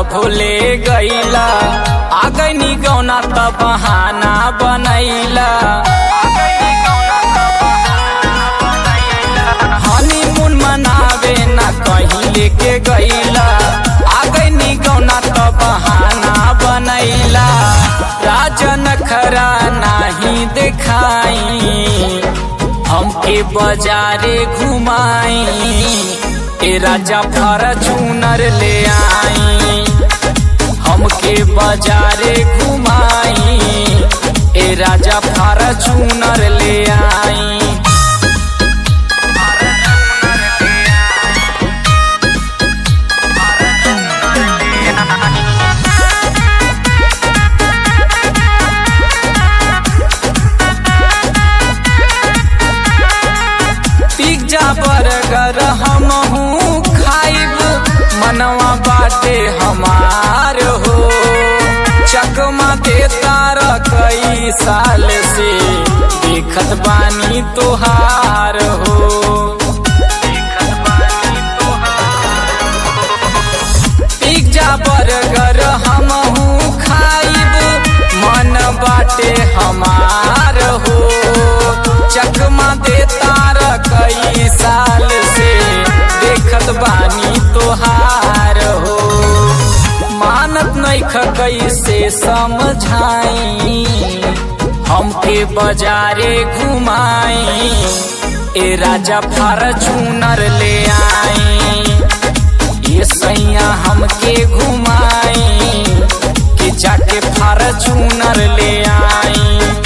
भूले गईला आ गईनी गौना त बहाना बनैला हनीमून मनावे ना कहीं लेके गईला आ गईनी गौना त बहाना बनैला राजन खरा नाही देखाई हमके बाजारे घुमाई ए राजा फॉर्चूनर ले आई हमके बाजारे घुमाई ए राजा फॉर्चूनर ले आई पिज्जा बर्गर हमहू खाइब मनवा बाटे हमार हो चकमा देता र कई साल से देखत बानी तोहार हो पिज्जा बर्गर हमहू खाइब मन बाटे हमार हो चकमा देता र कई साल से देखत बानी तोहार हो मानत नैख कैसे समझाई हमके बाजारे घुमाई ए राजा फॉर्चूनर ले आई ये सैया हमके घुमाई कि जाके फॉर्चूनर ले आई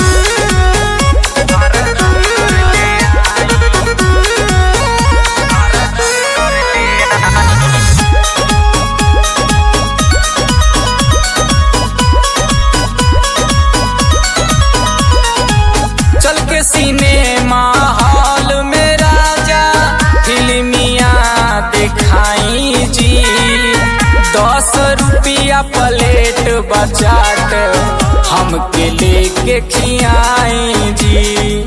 चल के सिनेमा हॉल में राजा फिल्मिया दिखाई जी दस रुपया प्लेट बचाट हमके लेके खियाई जी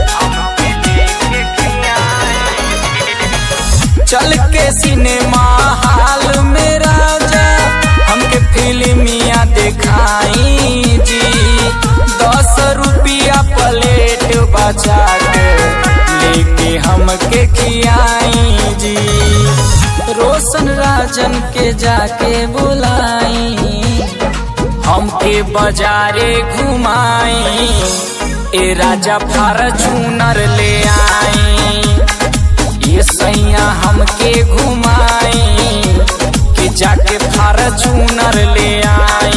चल के सिनेमा हॉल में राजा हमके फिल्मिया दिखाई जी दस रुपया प्लेट बचा के लेके हमके खियाई जी रोशन राजन के जाके बुलाई हमके बाजारे घुमाई ए राजा फॉर्चूनर ले आई ये सैया हमके घुमाई कि जाके फॉर्चूनर ले आई